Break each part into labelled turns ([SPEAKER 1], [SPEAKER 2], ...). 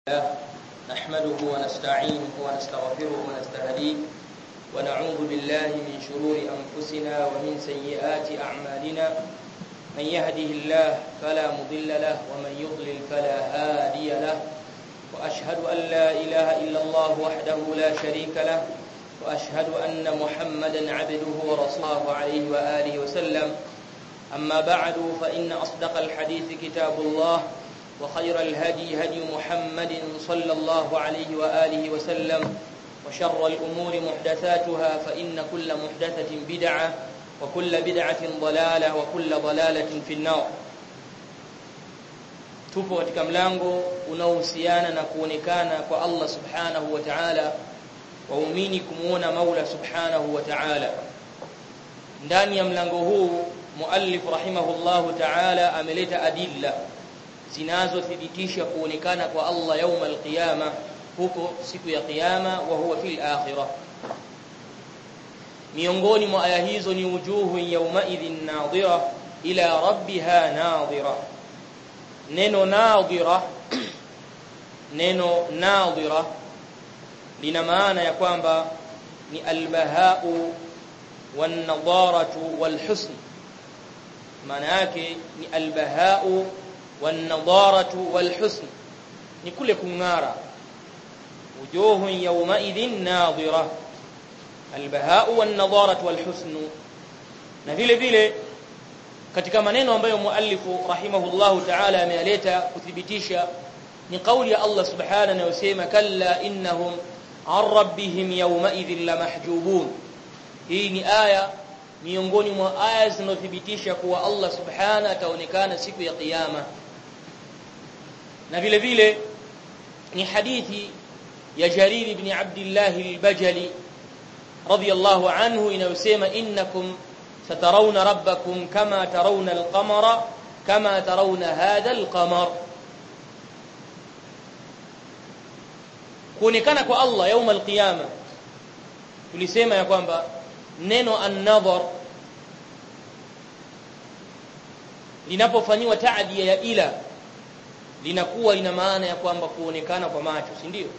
[SPEAKER 1] الله نحمده ونستعينه ونستغفره ونستهديه ونعوذ بالله من شرور أنفسنا ومن سيئات أعمالنا من يهده الله فلا مضل له ومن يضلل فلا هادي له وأشهد أن لا إله إلا الله وحده لا شريك له وأشهد أن محمدا عبده ورسوله عليه وآله وسلم أما بعد فإن أصدق الحديث كتاب الله وخير الهدي هدي محمد صلى الله عليه وآله وسلم وشر الأمور محدثاتها فإن كل محدثة بدعة وكل بدعة ضلالة وكل ضلالة في النار tupo katika mlango unaohusiana na kuonekana kwa Allah subhanahu wa ta'ala waumini kumuona Maula subhanahu wa ta'ala ndani ya mlango huu muallif rahimahullahu ta'ala ameleta adilla zinazothibitisha kuonekana kwa Allah yauma alqiyama huko siku ya kiyama wa huwa fil akhirah miongoni mwa aya hizo ni wujuhu yawma idhin nadhira ila rabbiha nadhira neno nadhira neno nadhira lina maana ya kwamba ni albahau wan-nadaratu wal-husn maana yake ni albahau wan-nadaratu wal-husn ni kule kung'ara wujuhu yawma idhin nadhira albahau wan-nadaratu wal-husn na vile vile katika maneno ambayo muallifu rahimahullahu ta'ala amealeta kuthibitisha ni kauli ya Allah subhanahu anayosema kalla innahum an rabbihim yawma idhin lamahjubun hii ni aya miongoni mwa aya zinazothibitisha kuwa Allah subhanahu ataonekana siku ya kiyama na vile vile ni hadithi ya Jarir ibn Abdullah al-Bajali radiyallahu anhu inayosema innakum سترون ربكم كما ترون القمر كما ترون هذا القمر kuonekana kwa Allah يوم القيامه tulisema ya kwamba neno an-nadhar linapofanywa taadia ya ila linakuwa lina maana ya kwamba kuonekana kwa macho si ndio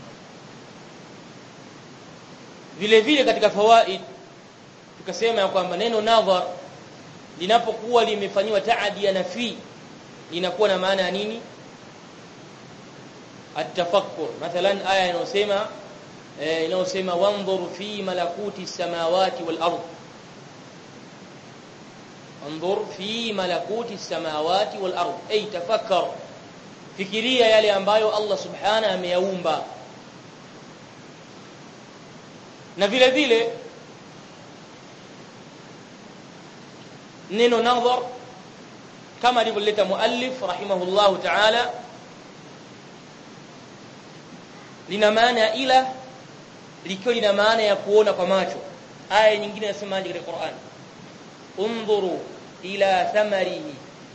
[SPEAKER 1] vile vile katika fawaid tukasema ya kwamba neno nadhar linapokuwa limefanywa taadia na fi linakuwa na maana ya nini atafakkur mathalan aya inayosema eh, inayosema wanzur fi malakuti samawati wal ard wanzur fi malakuti samawati wal ard ay tafakkar fikiria yale ambayo Allah subhanahu ameyaumba na vile vile neno nadhar kama alivyoleta muallif rahimahullahu ta'ala lina maana ila likiwa lina maana ya kuona kwa macho aya nyingine inasemaje katika Qur'an undhuru ila thamarihi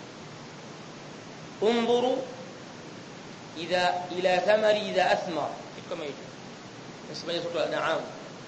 [SPEAKER 1] undhuru idha ila thamari idha athmar kitu kama hicho nasemaje sura al-an'am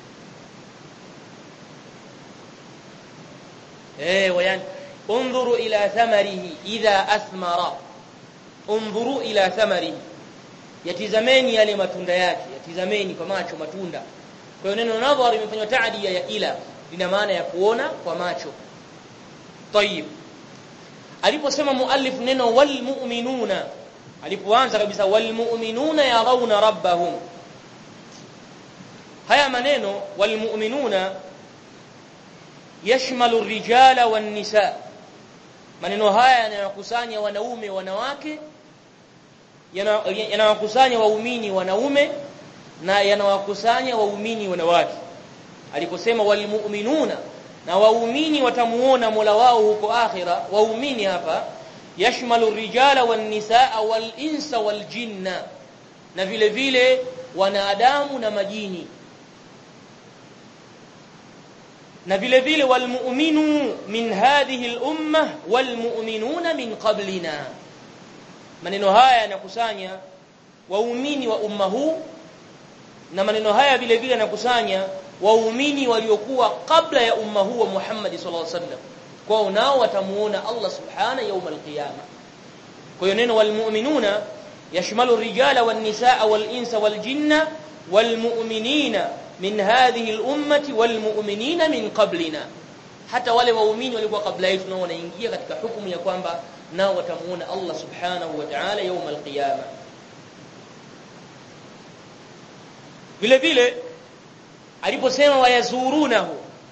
[SPEAKER 1] eh wayan انظروا الى ثمره اذا اثمر انظروا الى ثمره yatizameni yale matunda yake yatizameni kwa macho matunda kwa hiyo neno nadhar imefanywa taadia ya ila lina maana ya kuona kwa macho tayib aliposema muallif neno wal mu'minuna alipoanza kabisa wal mu'minuna yarawna rabbahum haya maneno wal mu'minuna yashmalu rijala wan nisa maneno haya yanayokusanya wanaume wanawake yanawakusanya waumini wanaume na yanawakusanya waumini wanawake aliposema walmu'minuna na waumini watamuona Mola wao huko akhira waumini hapa yashmalu rijala wan nisaa wal insa wal jinna na vile vile wanadamu na majini na vile vile walmu'minu min hadhihi al-umma walmu'minuna min qablina maneno haya yanakusanya waumini wa umma huu na maneno haya vile vile yanakusanya waumini waliokuwa kabla ya umma huu wa Muhammad sallallahu alaihi wasallam kwao nao watamuona Allah subhana yaum al-qiyama kwa hiyo neno walmu'minuna yashmalu rijala wan nisaa wal insa wal jinna wal mu'minina min hadhihi al ummati wal mu'minina min qablina hata wale waumini walikuwa kabla yetu nao wanaingia katika hukumu ya kwamba nao watamuona Allah subhanahu wa ta'ala يوم القيامه vile vile aliposema wayazurunahu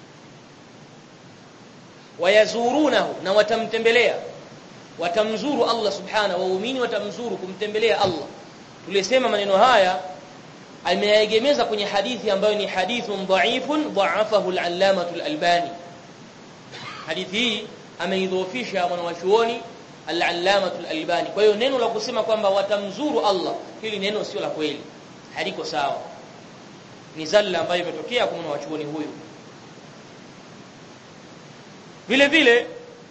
[SPEAKER 1] wayazurunahu na watamtembelea watamzuru Allah subhanahu waumini watamzuru kumtembelea Allah tulisema maneno haya ameyaegemeza kwenye hadithi ambayo ni hadithun dha'ifun dha'afahu al-allamah al-albani hadithi hii ameidhoofisha mwanawachuoni al-allamah al-albani kwa hiyo neno la kusema kwamba watamzuru Allah hili neno sio la kweli haliko sawa ni zalla ambayo imetokea kwa mwanawachuoni huyu vile vile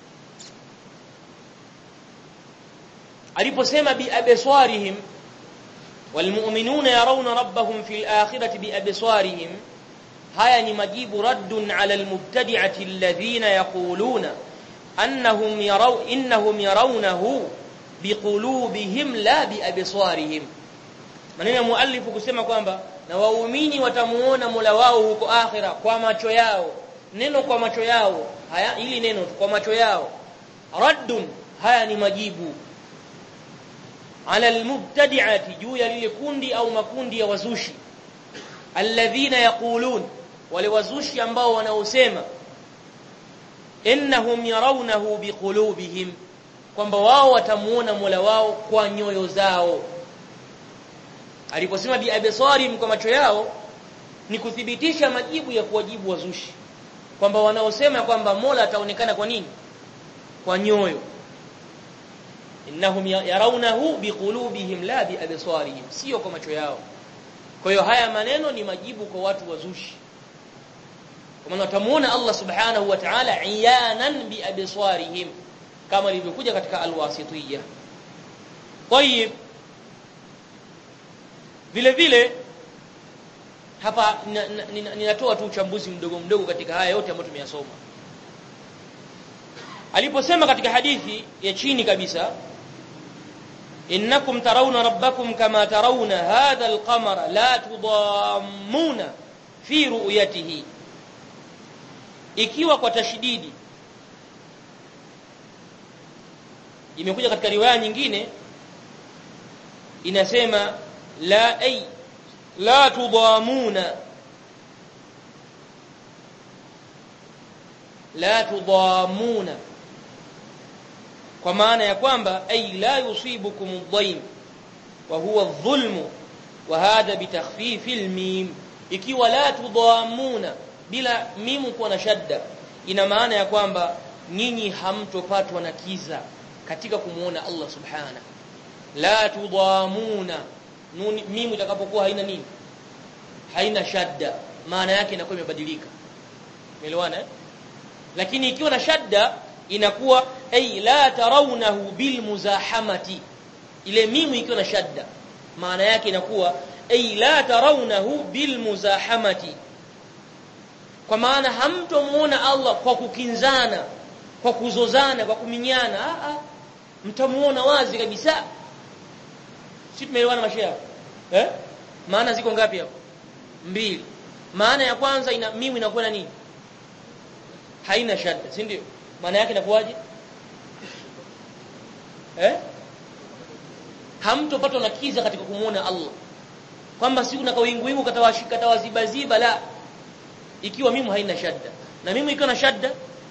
[SPEAKER 1] aliposema bi absarihim walmu'minuna yarawna rabbahum fil akhirati bi absarihim haya ni majibu raddun ala almubtadi'ati alladhina yaquluna annahum yaraw innahum yarawnahu biqulubihim la bi absarihim maneno ya muallifu kusema kwamba na waumini watamuona Mola wao huko akhira kwa macho yao neno kwa macho yao haya ili neno kwa macho yao raddun haya ni majibu ala almubtadi'ati juu ya lile kundi au makundi ya wazushi alladhina yaqulun wale wazushi ambao wanaosema innahum yarawnahu biqulubihim kwamba wao watamuona Mola wao kwa nyoyo zao aliposema bi absarim kwa macho yao ni kuthibitisha majibu ya kuwajibu wazushi kwamba wanaosema kwamba Mola ataonekana kwa nini kwa nyoyo innahum yarawnahu biqulubihim la bi absarihim sio kwa macho yao kwa hiyo haya maneno ni majibu kwa watu wazushi kwa maana watamuona Allah subhanahu wa ta'ala iyanan bi absarihim kama ilivyokuja katika alwasitiyya طيب vile vile hapa ninatoa tu uchambuzi mdogo mdogo katika haya yote ambayo tumeyasoma aliposema katika hadithi ya chini kabisa innakum tarawna rabbakum kama tarawna hadha alqamara la tudammuna fi ru'yatihi ikiwa kwa tashdidi imekuja katika riwaya nyingine inasema la ay la tudamuna la tudamuna kwa maana ya kwamba ay la yusibukum adh-dhaym wa huwa adh-dhulmu wa hadha bitakhfif al-mim ikiwa la tudamuna bila mimu kuwa na shadda ina maana ya kwamba nyinyi hamtopatwa na kiza katika kumuona Allah subhana la tudamuna nuni mimu itakapokuwa haina nini haina shadda maana yake inakuwa imebadilika umeelewana eh? lakini ikiwa na shadda inakuwa ay la tarawnahu bil muzahamati ile mimu ikiwa na shadda maana yake inakuwa ay la tarawnahu bil muzahamati kwa maana hamtomuona Allah kwa kukinzana kwa kuzozana kwa kuminyana a a mtamuona wazi kabisa si tumeelewana mashia eh maana ziko ngapi hapo mbili maana ya kwanza ina mimu inakuwa na nini haina shadda si ndio maana yake inakuwaje eh hamtopatwa na kiza katika kumuona Allah kwamba si kuna kawingu wingu katawashika tawazibaziba la ikiwa mimu haina shadda na mimu ikiwa na shadda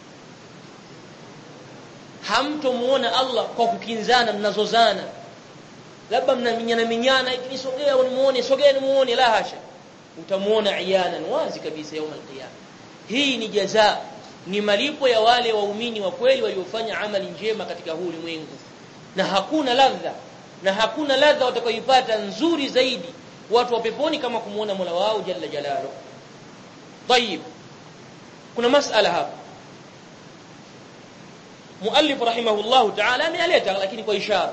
[SPEAKER 1] hamtomuona Allah kwa kukinzana mnazozana labda mnaminyana minyana ikinisogea unimuone sogea nimuone la hasha utamuona iyanan wazi kabisa يوم القيامه hii ni jaza ni malipo ya wale waumini wa kweli waliofanya amali njema katika huu ulimwengu na hakuna ladha na hakuna ladha watakayoipata nzuri zaidi watu wa peponi kama kumuona Mola wao jalla jalalo طيب kuna masala hapa muallif rahimahullahu ta'ala amealeta lakini kwa ishara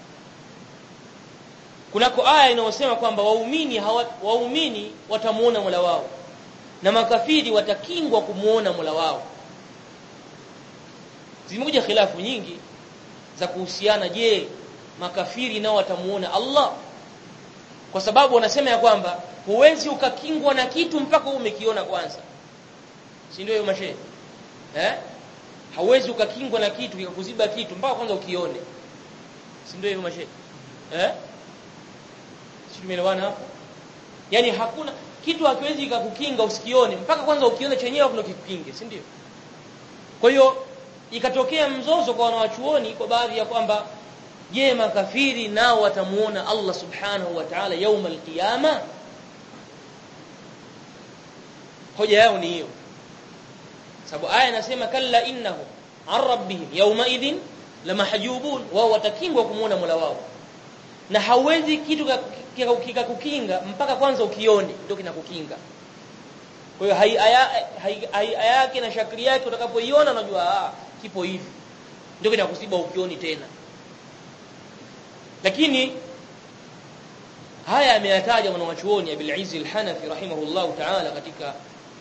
[SPEAKER 1] kunako aya inayosema kwamba waumini waumini watamuona Mola wao na makafiri watakingwa kumuona Mola wao zimekuja khilafu nyingi za kuhusiana je makafiri nao watamuona Allah kwa sababu wanasema ya kwamba huwezi ukakingwa na kitu mpaka umekiona kwanza si ndio hiyo mashehe eh hauwezi ukakingwa na kitu kikakuziba kitu mpaka kwanza ukione si ndio hivyo mashehe eh si tumeelewana hapo yani hakuna kitu hakiwezi kikakukinga usikione mpaka kwanza ukione chenyewe kuna kikukinge si ndio kwa hiyo ikatokea mzozo kwa wanawachuoni kwa baadhi ya kwamba je makafiri nao watamuona Allah subhanahu wa ta'ala يوم القيامه hoja yao ni hiyo sababu aya inasema kalla innahum an rabbihim yawma idhin lamahjubun wao watakingwa kumuona Mola wao na hauwezi kitu kikakukinga mpaka kwanza ukione ndio kinakukinga kwa hiyo hai aya yake na shakli yake utakapoiona unajua ah kipo hivi ndio kinakusiba ukioni tena lakini haya ameyataja mwanachuoni Abil Izz al-Hanafi rahimahullah ta'ala katika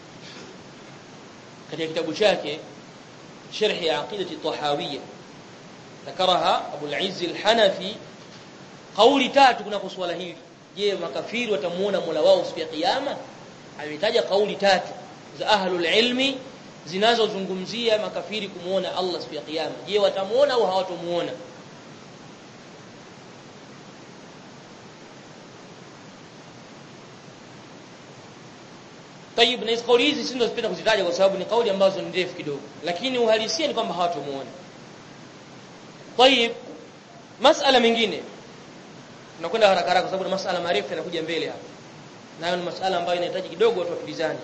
[SPEAKER 1] katika kitabu chake sharh ya aqidati tahawiyya ذكرها ابو العز الحنفي قولي tatu kuna swala hili je makafiri watamuona Mola wao siku ya kiyama ametaja kauli tatu za ahlul ilmi zinazozungumzia makafiri kumuona Allah siku ya kiyama je watamuona au hawatamuona Tayib na kauli hizi si ndio kuzitaja kwa sababu ni kauli ambazo ni ndefu kidogo lakini uhalisia ni kwamba hawatamuona Tayib masala mengine tunakwenda haraka haraka kwa sababu masala marefu yanakuja mbele hapa nayo ni masala ambayo inahitaji kidogo watu watulizane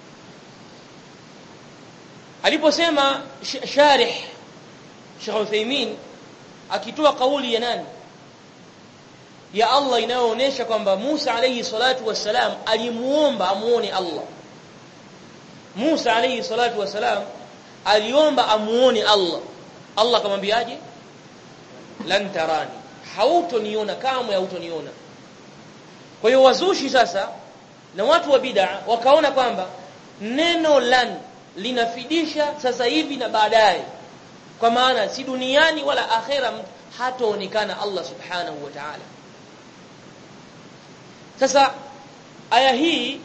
[SPEAKER 1] aliposema sharih Sheikh Uthaymeen akitoa kauli ya nani ya Allah inayoonyesha kwamba Musa alayhi salatu wassalam alimuomba amuone Allah Musa alayhi salatu wassalam aliomba amuone Allah Allah akamwambiaje lan tarani hautoniona kamwe hautoniona kwa hiyo wazushi sasa na watu wa bid'a wakaona kwamba neno lan linafidisha sasa hivi na baadaye kwa maana si duniani wala akhera hataonekana Allah subhanahu wa ta'ala sasa aya hii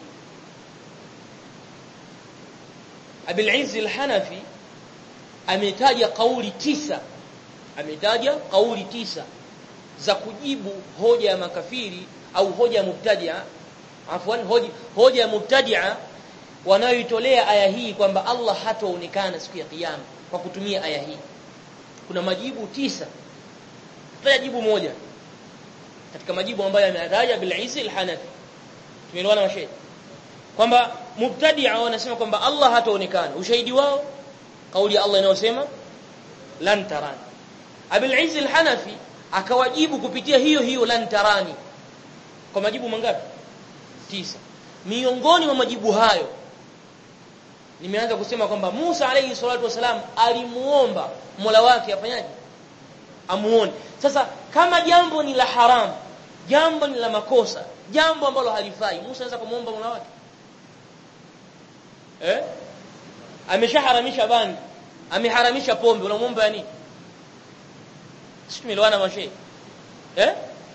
[SPEAKER 1] Abil Izz al-Hanafi ametaja kauli tisa ametaja kauli tisa za kujibu hoja ya makafiri au hoja ya mubtadia afwan hoja, hoja ya mubtadia wanayoitolea aya hii kwamba Allah hataonekana siku ya kiyama kwa kutumia aya hii kuna majibu tisa tutaja jibu moja katika majibu ambayo ameyataja bil Izz al-Hanafi tumeelewana mashaikh kwamba mubtadia wanasema kwamba Allah hataonekana ushahidi wao kauli ya Allah inayosema lan tarani Abil Izz al-Hanafi akawajibu kupitia hiyo hiyo lan tarani kwa majibu mangapi tisa miongoni mwa majibu hayo nimeanza kusema kwamba Musa alayhi salatu wasalam alimuomba Mola wake afanyaje amuone sasa kama jambo ni la haram jambo ni la makosa jambo ambalo halifai Musa anaweza kumuomba Mola wake eh ameshaharamisha bangi ameharamisha pombe unamuomba ya nini sisi tumeelewana mashehe eh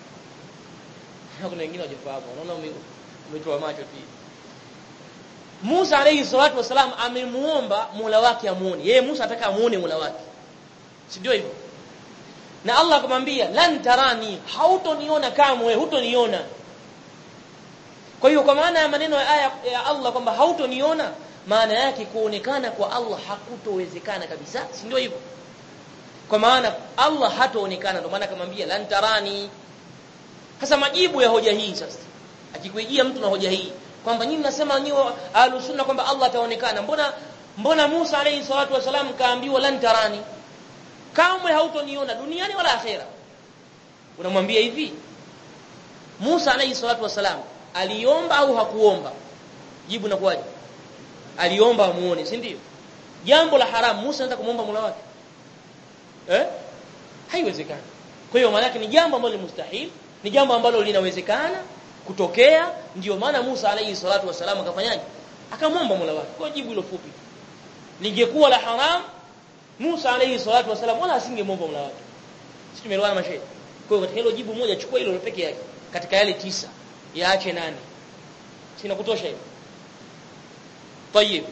[SPEAKER 1] kuna wengine hawajafahamu unaona umetoa macho pia Musa alayhi salatu wasalam amemuomba Mola wake amuone yeye Musa anataka amuone Mola wake si ndio hivyo na Allah akamwambia lan tarani hautoniona kamwe hutoniona kwa hiyo kwa maana ya maneno ya aya ya Allah kwamba hautoniona maana yake kuonekana kwa Allah hakutowezekana kabisa si ndio hivyo kwa maana Allah hataonekana ndio maana akamwambia lan tarani sasa majibu ya hoja hii sasa akikuijia mtu na hoja hii kwamba nyinyi mnasema nyinyi ahlusunna kwamba Allah ataonekana mbona mbona Musa alayhi salatu wasalam kaambiwa lan tarani kamwe hautoniona duniani wala akhera unamwambia hivi Musa alayhi salatu wasalam aliomba au hakuomba jibu na kwaje aliomba amuone si ndio jambo la haramu Musa anataka kumuomba Mola wake eh haiwezekani kwa hiyo maana yake ni jambo ambalo ni mustahil ni jambo ambalo linawezekana kutokea ndio maana Musa alayhi salatu wasalam akafanyaje akamwomba Mola wake kwa jibu hilo fupi lingekuwa la haram Musa alayhi salatu wasalam wala asingemwomba Mola wake sisi tumeelewana mashehe kwa hiyo katika hilo jibu moja chukua hilo peke yake katika yale tisa yaache nane sina kutosha hiyo طيب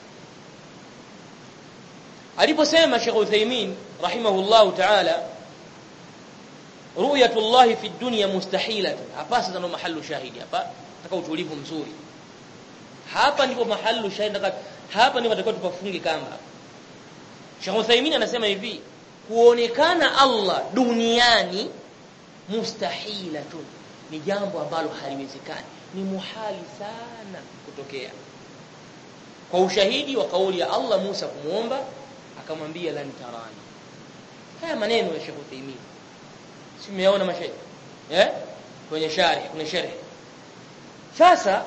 [SPEAKER 1] aliposema Sheikh Uthaymeen rahimahullahu ta'ala ru'yatullah fi dunya mustahilatun hapa sasa ndo mahallu shahidi hapa nataka utulivu mzuri hapa ndipo mahallu shahidi hapa ndipo tunatakiwa tupafunge kamba Sheikh Uthaymeen anasema hivi kuonekana Allah duniani mustahilatun ni jambo ambalo haliwezekani ni muhali sana kutokea kwa ushahidi wa kauli ya Allah Musa kumuomba akamwambia lan tarani haya maneno ya Sheikh Uthaymeen si umeona mashahidi eh kwenye sharh kuna sharh sasa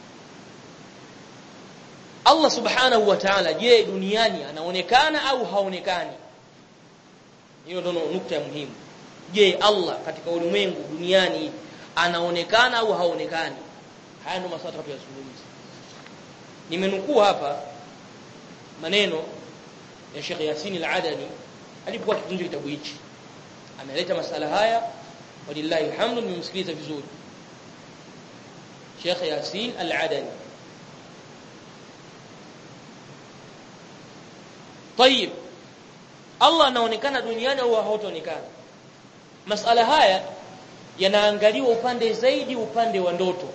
[SPEAKER 1] Allah subhanahu wa ta'ala je duniani anaonekana au haonekani hiyo ndio nukta ya muhimu je Allah katika ulimwengu duniani anaonekana au haonekani haya ndio maswali tunayozungumza nimenukuu hapa maneno ya Sheikh Yasin al-Adani alipokuwa akitunja kitabu hichi ameleta masala haya walillahi alhamdu nimemsikiliza vizuri Sheikh Yasin al-Adani طيب Allah anaonekana duniani au hautaonekana masala haya yanaangaliwa upande zaidi upande wa ndoto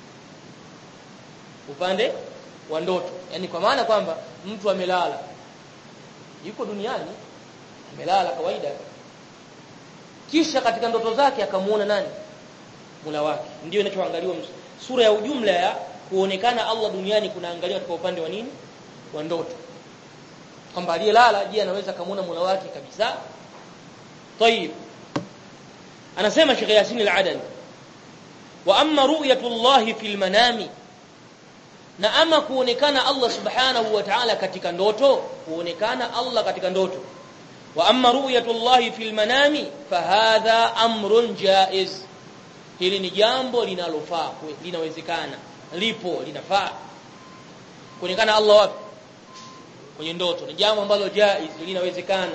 [SPEAKER 1] upande wa ndoto yani kwa maana kwamba mtu amelala yuko duniani amelala kawaida kisha katika ndoto zake akamuona nani mula wake ndio inachoangaliwa sura ya ujumla ya kuonekana Allah duniani kunaangaliwa katika upande wa nini wa ndoto kwamba aliyelala je anaweza kumuona mula wake kabisa طيب anasema Sheikh Yasin al-Adani wa amma ru'yatu Allah fil manami na ama kuonekana Allah subhanahu wa ta'ala katika ndoto kuonekana Allah katika ndoto wa amma ru'yatu Allah fil manami fahadha amrun jaiz hili ni jambo linalofaa linawezekana lipo linafaa kuonekana Allah wapi kwenye ndoto ni jambo ambalo jaiz linawezekana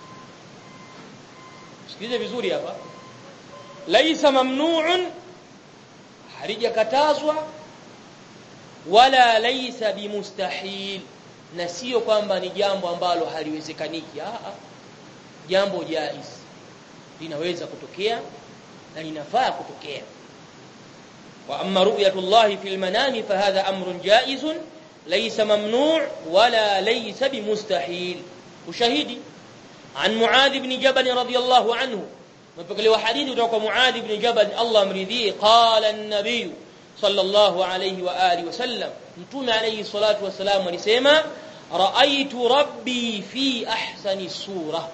[SPEAKER 1] sikilize vizuri hapa laisa mamnu'un halijakatazwa wala laisa bimustahil na sio kwamba ni jambo ambalo haliwezekaniki a jambo jaiz linaweza kutokea na linafaa kutokea wa amma ru'yatullah fil manami fahadha amrun jaizun laysa mamnu' wala laysa bimustahil ushahidi عن معاذ بن جبل رضي الله عنه مبقى حديث kutoka معاذ بن جبل الله امرضيه قال النبي صلى الله عليه واله وسلم متوم عليه الصلاه والسلام alisema رايت ربي في احسن صوره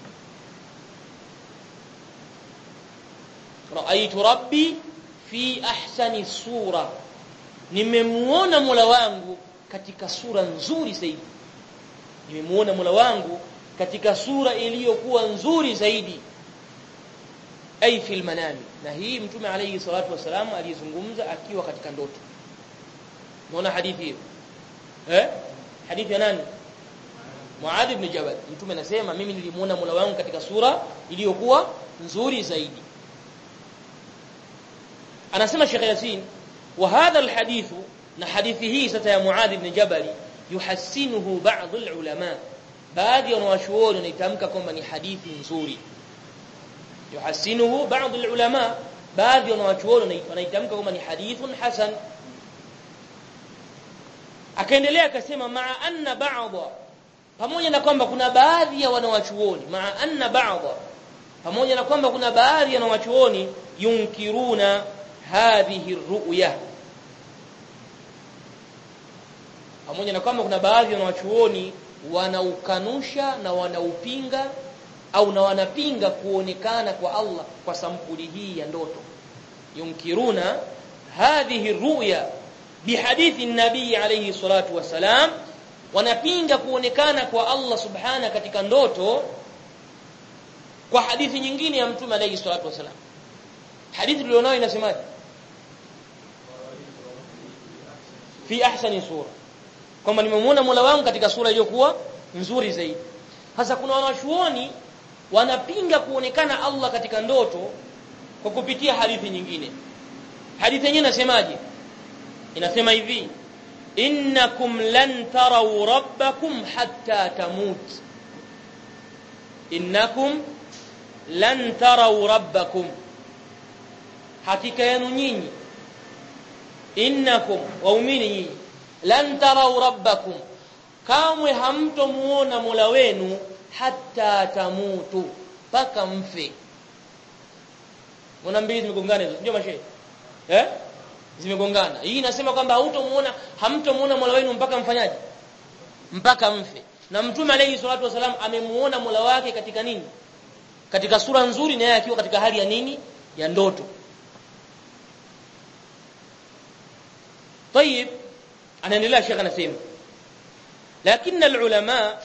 [SPEAKER 1] رايت ربي في احسن صوره nimemuona Mola wangu katika sura nzuri zaidi nimemuona Mola wangu katika sura iliyokuwa nzuri zaidi ay fil manami na hii mtume alayhi salatu wasalam alizungumza akiwa katika ndoto muona hadithi hiyo eh hadithi ya nani Muadh ibn Jabal mtume anasema mimi nilimuona Mola wangu katika sura iliyokuwa nzuri zaidi anasema Sheikh Yasin wa hadha alhadith na hadithi hii sasa ya Muadh ibn Jabal yuhassinuhu ba'd alulama baadhi ya wanawachuoni wanaitamka kwamba ni hadithi nzuri yuhasinuhu baadhi alulama baadhi ya wanawachuoni wanaitamka kwamba ni hadithun hasan akaendelea akasema maa anna ba'dha pamoja na kwamba kuna baadhi ya wanawachuoni maa anna ba'dha pamoja na kwamba kuna baadhi ya wanawachuoni yunkiruna hadhihi ru'ya pamoja na kwamba kuna baadhi ya wanawachuoni wanaukanusha na wanaupinga au na wanapinga kuonekana kwa Allah kwa sampuli hii ya ndoto yunkiruna hadhihi ruya bihadithi nabii alayhi salatu wasalam wanapinga kuonekana kwa Allah subhana katika ndoto kwa hadithi nyingine ya mtume alayhi salatu wasalam hadithi tulionayo inasemaje fi ahsani sura kwamba nimemwona Mola wangu katika sura iliyokuwa nzuri zaidi. Sasa kuna wanachuoni wanapinga kuonekana Allah katika ndoto kwa kupitia hadithi nyingine hadithi yenyewe inasemaje inasema hivi innakum lan taraw rabbakum hatta tamut innakum lan taraw rabbakum hakika yenu nyinyi innakum waumini nyinyi lan taraw rabbakum kamwe hamtomuona Mola wenu hatta tamutu paka mfe Mbona mbili zimegongana hizo? Ndio mashehe. Eh? Zimegongana. Hii inasema kwamba hautomuona hamtomuona Mola wenu mpaka mfanyaje? Mpaka mfe. Na Mtume alayhi salatu wasalam amemuona Mola wake katika nini? Katika sura nzuri na yeye akiwa katika hali ya nini? Ya ndoto. طيب anaendelea Sheikh anasema lakini ulama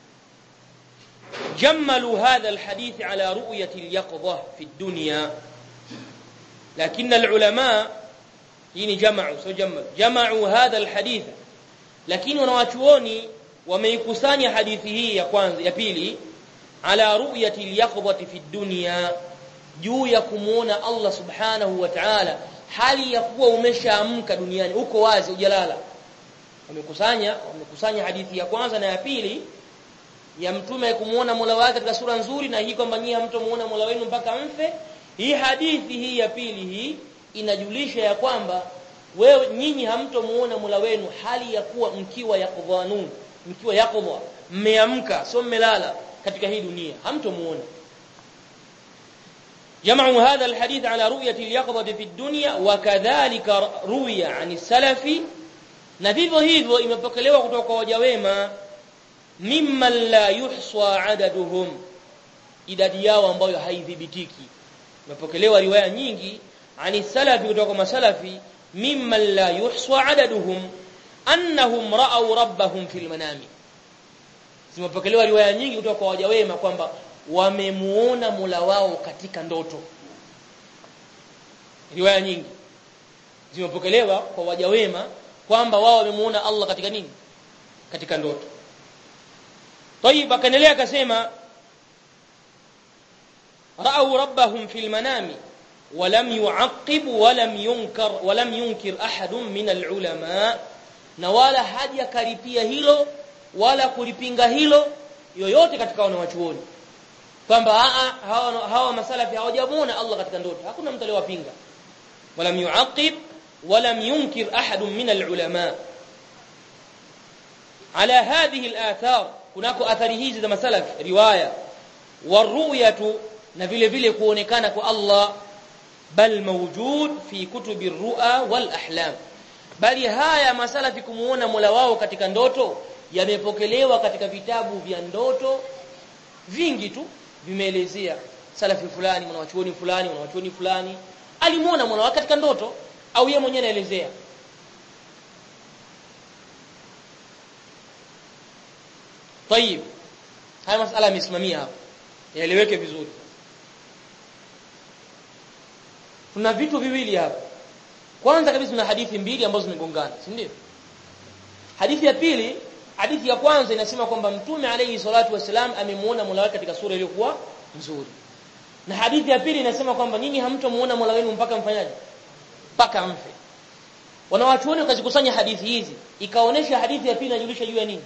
[SPEAKER 1] جملوا هذا الحديث على رؤية اليقظة في الدنيا لكن العلماء يعني جمعوا سو جمعوا جمعوا هذا الحديث lakini wanawachuoni wameikusanya hadithi hii ya kwanza ya pili ala ru'yati al-yaqdhati fi dunya juu ya kumuona Allah subhanahu wa ta'ala hali ya kuwa umeshaamka duniani uko wazi hujalala wamekusanya wamekusanya hadithi ya kwanza na ya pili ya mtume kumuona Mola wake katika sura nzuri na hii kwamba nyinyi hamtomuona Mola wenu mpaka mfe hii hadithi hii ya pili hii inajulisha ya kwamba wewe nyinyi hamtomuona Mola wenu hali ya kuwa mkiwa yaqdhanun mkiwa yaqdha mmeamka sio mmelala katika hii dunia hamtomuona جمعوا هذا الحديث على رؤية اليقظة في الدنيا وكذلك روي عن السلف na vivyo hivyo imepokelewa kutoka kwa waja wema mimman la yuhsa adaduhum idadi yao ambayo haidhibitiki imepokelewa riwaya nyingi ani salafi kutoka kwa masalafi mimman la yuhsa adaduhum annahum ra'aw rabbahum fil manami zimepokelewa riwaya nyingi kutoka kwa waja wema kwamba wamemuona Mola wao katika ndoto riwaya nyingi zimepokelewa kwa waja wema kwamba wao wamemuona Allah katika nini katika ndoto طيب akaendelea akasema ra'aw rabbahum fil manami ولم يعقب ولم ينكر ولم ينكر احد من العلماء na wala hajakaripia hilo wala kulipinga hilo yoyote katika wanawachuoni kwamba hawa, hawa masalafi hawajamuona Allah katika ndoto hakuna mtu aliyowapinga walam yuaqib walam yunkir ahad min alulama ala hadhihi alathar kunako athari hizi za masalaf riwaya waruyatu na vile vile kuonekana kwa Allah bal mawjud fi kutubi ru'a wal ahlam bali haya masalafi kumuona Mola wao katika ndoto yamepokelewa katika vitabu vya ndoto vingi tu vimeelezea salafi fulani mwanachuoni fulani mwanachuoni fulani alimuona Mola wake katika ndoto au yeye mwenyewe anaelezea طيب haya masala yamesimamia hapa yaeleweke vizuri tuna vitu viwili hapa kwanza kabisa tuna hadithi mbili ambazo zimegongana si ndio hadithi ya pili hadithi ya kwanza inasema kwamba mtume alayhi salatu wasalam amemuona Mola wake katika sura iliyokuwa nzuri na hadithi ya pili inasema kwamba nyinyi hamtomuona Mola wenu mpaka mfanyaje mpaka mfe wanawachuoni wakazikusanya hadithi hizi ikaonesha hadithi ya pili inajulisha juu ya nini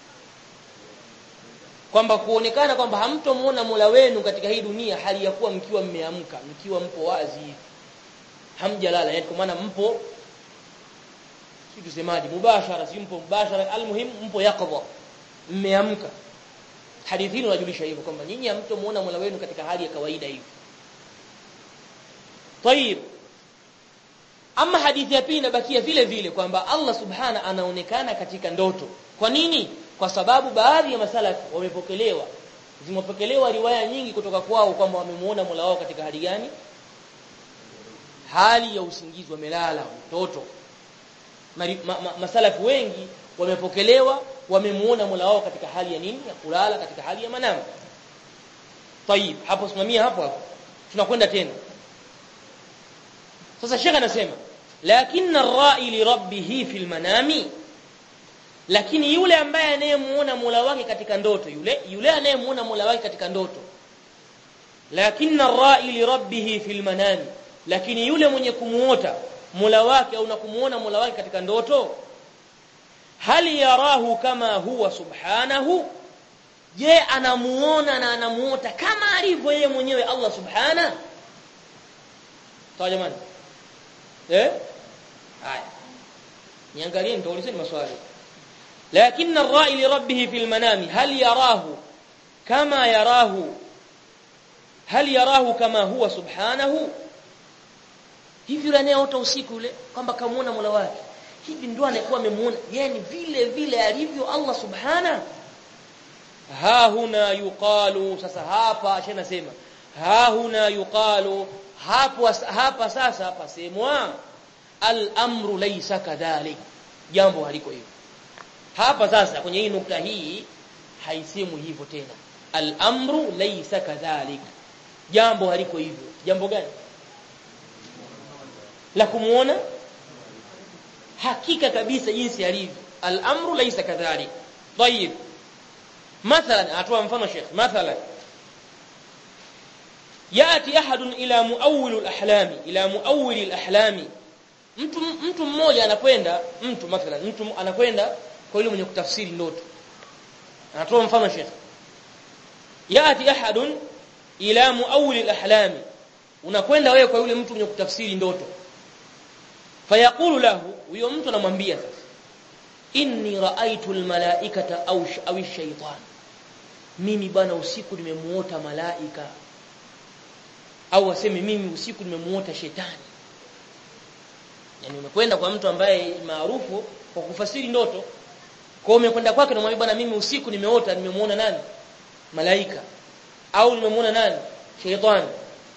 [SPEAKER 1] kwamba kuonekana kwamba hamtomuona Mola wenu katika hii dunia hali ya kuwa mkiwa mmeamka mkiwa mpo wazi hamjalala yani kwa maana mpo si tusemaje mubashara si mpo mubashara almuhim mpo yaqdha mmeamka hadithi hii inajulisha hivyo kwamba nyinyi hamtomuona Mola wenu katika hali ya kawaida hivi طيب ama hadithi ya pili inabakia vile vile kwamba Allah subhana anaonekana katika ndoto kwa nini kwa sababu baadhi ya masalafi wamepokelewa zimepokelewa riwaya nyingi kutoka kwao kwamba wamemuona Mola wao katika hali gani hali ya usingizi wamelala mtoto ma, ma, masalafi wengi wamepokelewa wamemuona Mola wao katika hali ya nini ya kulala katika hali ya manam طيب hapo simamia hapo hapo tunakwenda tena sasa shekha anasema lakini ar-ra'i li rabbih fil manami lakini yule ambaye anayemuona Mola wake katika ndoto yule yule anayemuona Mola wake katika ndoto lakini ar-ra'i li rabbih fil manami lakini yule mwenye kumuota Mola wake au na kumuona Mola wake katika ndoto hali yarahu kama huwa subhanahu je anamuona na anamuota kama alivyo yeye mwenyewe Allah subhana sawa jamani eh haya niangalie nitaulizeni maswali lakini ar-ra'i li rabbih fil manami hal yarahu kama yarahu hal yarahu kama huwa subhanahu hivi yule anayeota usiku ule kwamba kamuona Mola wake hivi ndio anakuwa amemuona yani vile vile alivyo Allah subhana ha huna yuqalu sasa hapa acha nasema ha huna yuqalu hapo hapa sasa hapa semwa al-amru laysa kadhalik jambo haliko hivyo hapa sasa kwenye hii nukta hii haisemwi hivyo tena al-amru laysa kadhalik jambo haliko hivyo jambo gani la kumuona hakika kabisa jinsi alivyo al-amru laysa kadhalik طيب مثلا atoa mfano Sheikh مثلا ياتي احد الى مؤول الاحلام الى مؤول الاحلام mtu mtu mmoja anakwenda mtu mathalan mtu anakwenda kwa yule mwenye kutafsiri ndoto anatoa mfano Sheikh yati ahadun ila muawwil al-ahlam unakwenda wewe kwa yule mtu mwenye kutafsiri ndoto fayaqulu lahu huyo mtu anamwambia sasa inni raaitu al-malaikata au au ash-shaytan mimi bana usiku nimemuota malaika au aseme mimi usiku nimemuota shetani yani umekwenda kwa mtu ambaye maarufu kwa kufasiri ndoto kwa umekwenda kwake namwambia bwana mimi usiku nimeota nimemuona nani malaika au nimemuona nani shaytan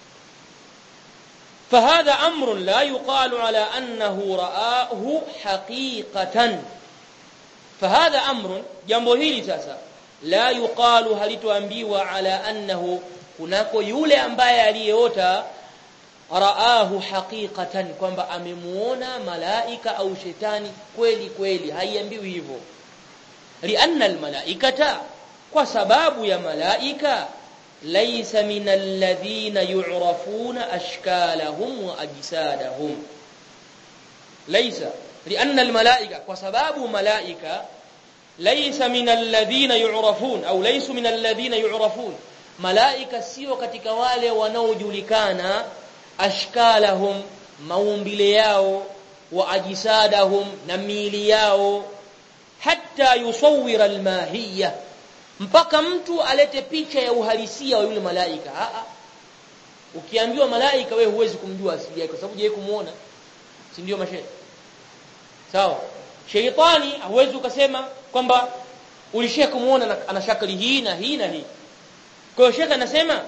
[SPEAKER 1] فهذا امر لا يقال على انه رآه حقيقة فهذا امر jambo hili sasa la yuqalu halituambiwa ala annahu kunako yule ambaye aliyeota raahu haqiqatan kwamba amemuona malaika au shetani kweli kweli haiambiwi hivyo lianna almalaikata kwa sababu ya malaika laysa min alladhina yu'rafuna ashkalahum wa ajsadahum laysa lianna almalaika kwa sababu malaika laysa min alladhina yu'rafun au laysu min alladhina yu'rafun malaika sio katika wale wanaojulikana ashkalahum maumbile yao wa ajisadahum na miili yao hatta yusawwira almahiyya mpaka mtu alete picha ya uhalisia wa yule malaika a a ukiambiwa malaika wewe huwezi kumjua asili yake kwa sababu je kumuona si ndio mashe sawa sheitani huwezi ukasema kwamba ulishia kumuona ana shakali hii na hii na hii kwa hiyo shekha anasema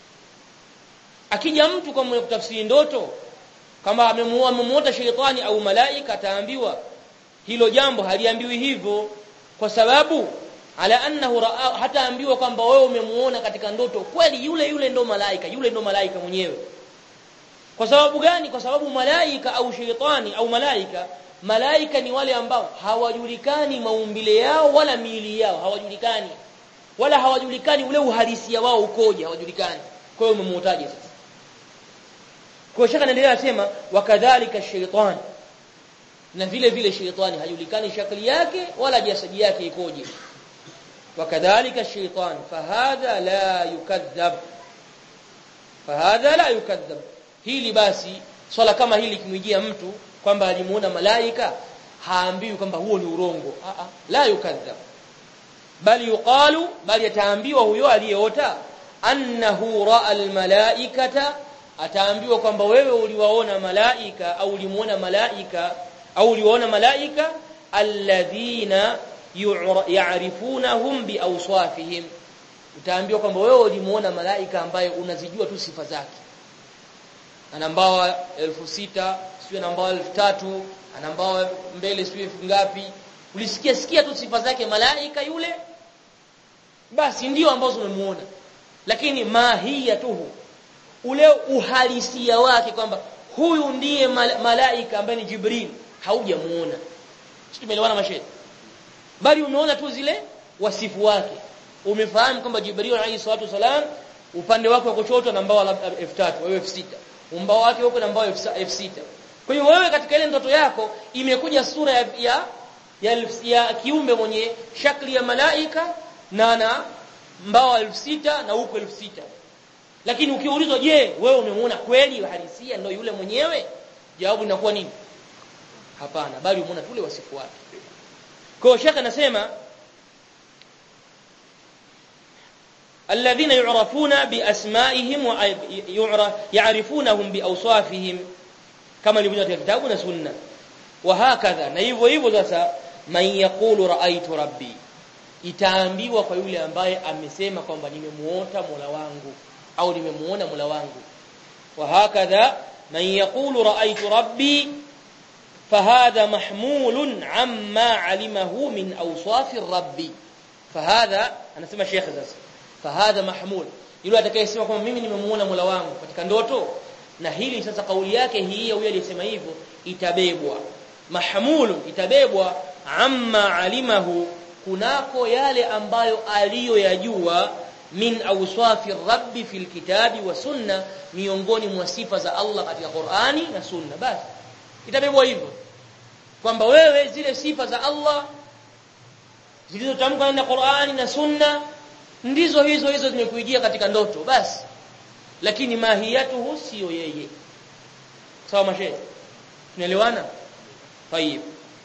[SPEAKER 1] akija mtu kwa mwenye kutafsiri ndoto kama amemuota sheitani au malaika ataambiwa hilo jambo haliambiwi hivyo kwa sababu ala annahu raa hataambiwa kwamba wewe umemuona katika ndoto kweli yule yule ndo malaika yule ndo malaika mwenyewe kwa sababu gani kwa sababu malaika au sheitani au malaika malaika ni wale ambao hawajulikani maumbile yao wala miili yao hawajulikani wala hawajulikani ule uhalisia wao ukoje hawajulikani kwa hiyo umemuotaje sasa kwa shaka naendelea kusema wakadhalika shaytan na vile vile shaytani hajulikani shakli yake wala jasadi yake ikoje wakadhalika shaytan fahadha la yukadhab fahadha la yukadhab hili basi swala kama hili kimwijia mtu kwamba alimuona malaika haambiwi kwamba huo ni urongo a a la yukadhab bali yuqalu bali ataambiwa huyo aliyeota annahu raa almalaikata ataambiwa kwamba wewe uliwaona malaika au ulimuona malaika au uliwaona malaika alladhina ya'rifunahum biawsafihim utaambiwa kwamba wewe ulimuona malaika ambaye unazijua tu sifa zake ana mbawa 6000 sio na mbawa 3000 ana mbawa mbele sio elfu ngapi ulisikia sikia tu sifa zake malaika yule basi ndio ambazo umemuona lakini mahiyatuhu ule uhalisia wake kwamba huyu ndiye malaika ambaye ni Jibril haujamuona sisi tumeelewana mashehe bali umeona tu zile wasifu wake umefahamu kwamba Jibril alayhi salatu wasalam upande wake wa kushoto na mbao labda 3000 wewe 6000 umbao wake huko na mbao 6000 kwa hiyo wewe katika ile ndoto yako imekuja sura ya ya, ya, ya kiumbe mwenye shakli ya malaika na na mbao 6000 na huko 6000 lakini ukiulizwa je wewe umemuona kweli halisia ndio yule mwenyewe jawabu linakuwa nini hapana bali umeona tule wasifu wake kwa hiyo shaka anasema الذين يعرفون بأسمائهم ويعرفونهم بأوصافهم كما لبنى في الكتاب والسنة وهكذا na hivyo hivyo sasa man yaqulu ra'aytu rabbi itaambiwa kwa yule ambaye amesema kwamba nimemuota Mola wangu au nimemuona Mola wangu وهكذا من يقول رأيت ربي فهذا محمول عما علمه من أوصاف الرب فهذا أنا سمع شيخ sasa fahadha mahmul yule atakayesema kwamba mimi nimemuona Mola wangu katika ndoto na hili sasa kauli yake hii yule aliyesema hivyo itabebwa mahmul itabebwa amma alimahu kunako yale ambayo aliyoyajua min awsafi rabbi fil kitabi wa sunna miongoni mwa sifa za Allah katika Qur'ani na sunna basi itabebwa hivyo kwamba wewe zile sifa za Allah zilizotamkwa na Qur'ani na sunna ndizo hizo hizo zimekuijia katika ndoto basi lakini mahiyatuhu sio yeye sawa mashehe tunaelewana طيب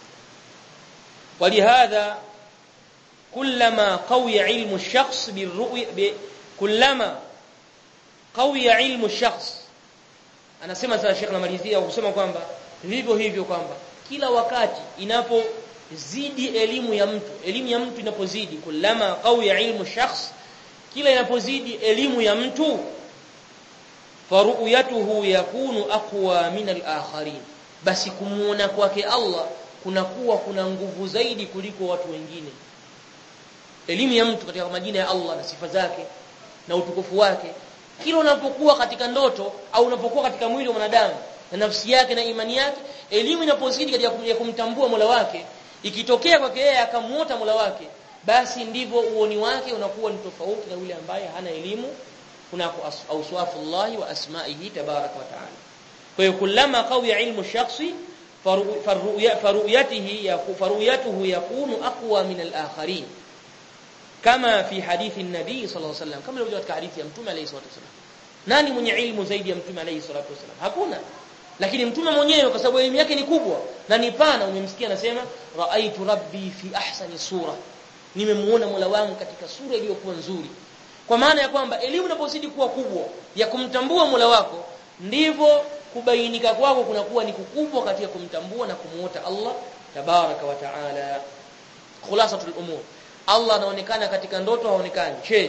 [SPEAKER 1] ولهذا كلما قوي علم الشخص بالرؤيا كلما قوي علم الشخص anasema sasa Sheikh namalizia kusema kwamba vivyo hivyo kwamba kila wakati inapozidi elimu ya mtu elimu ya mtu inapozidi kulama qawiya ilmu shakhs kila inapozidi elimu ya mtu faruyatuhu yakunu aqwa min al-akharin basi kumuona kwake Allah kunakuwa kuna nguvu zaidi kuliko watu wengine elimu ya mtu katika majina ya Allah na sifa zake na utukufu wake kila unapokuwa katika ndoto au unapokuwa katika mwili wa mwanadamu na nafsi yake na imani yake elimu inapozidi katika kumtambua Mola wake ikitokea kwake yeye akamuota Mola wake basi ndivyo uoni wake unakuwa ni tofauti na yule ambaye hana elimu kunako awsafullahi wa asma'ihi tabaraka wa taala kwa hiyo kullama qawiya ilmu shakhsi faruyatihi faruyatuhu yakunu aqwa min al-akharin kama fi hadithi an-nabi sallallahu alayhi wasallam kama ilivyo katika hadithi ya mtume alayhi salatu wasallam nani mwenye ilmu zaidi ya mtume alayhi salatu wasallam hakuna lakini mtume mwenyewe kwa sababu elimu yake ni kubwa na ni pana umemsikia anasema raaitu rabbi fi ahsani sura nimemuona Mola wangu katika sura iliyokuwa nzuri kwa maana ya kwamba elimu inapozidi kuwa kubwa ya kumtambua Mola wako ndivyo kubainika kwako kunakuwa ni kukubwa katika kumtambua na kumuota Allah tabaraka wa taala khulasatul umur Allah anaonekana katika ndoto haonekani che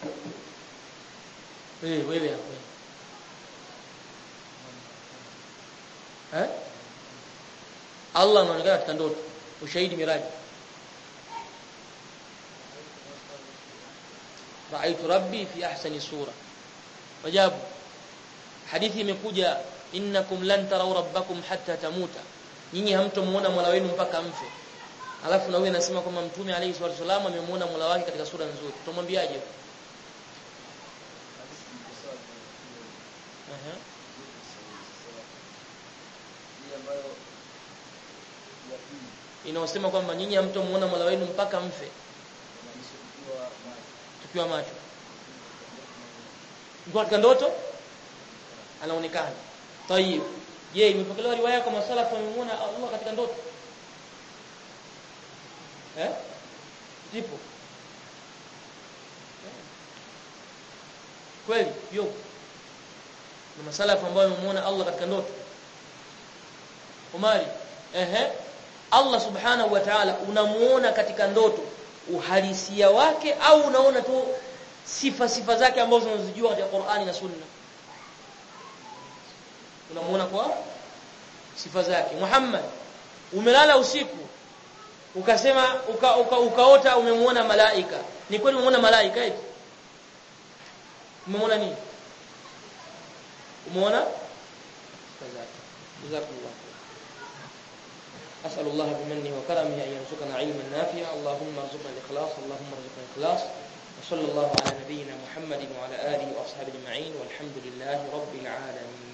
[SPEAKER 1] eh wewe hapo eh Allah anaonekana katika ndoto ushahidi miraji ra'aytu rabbi fi ahsani sura wajabu hadithi imekuja innakum lan taraw rabbakum hatta tamuta nyinyi hamtomuona Mola wenu mpaka mfe alafu na wewe nasema kwamba mtume alayhi salatu wasallam amemuona Mola wake katika sura nzuri tutamwambiaje Aha. inaosema kwamba nyinyi hamtomuona Mola wenu mpaka mfe tukiwa macho Mko katika ndoto anaonekana tayib je imepokelewa riwaya kwa masalafu wamemuona Allah katika ndoto eh zipo kweli yo na masalafu ambao wamemuona Allah katika ndoto Umari ehe Allah subhanahu wa ta'ala unamuona katika ndoto uhalisia wake au unaona tu sifa sifa zake ambazo unazijua katika Qur'ani na Sunna unamuona kwa sifa zake Muhammad umelala usiku ukasema uka, uka, ukaota umemuona malaika ni kweli umemuona malaika eti umemuona nini umeona sifa zake jazakallah أسأل الله بمنه وكرمه أن يرزقنا علما نافعا اللهم ارزقنا الإخلاص اللهم ارزقنا الإخلاص وصلى الله على نبينا محمد وعلى آله وأصحابه أجمعين والحمد لله رب العالمين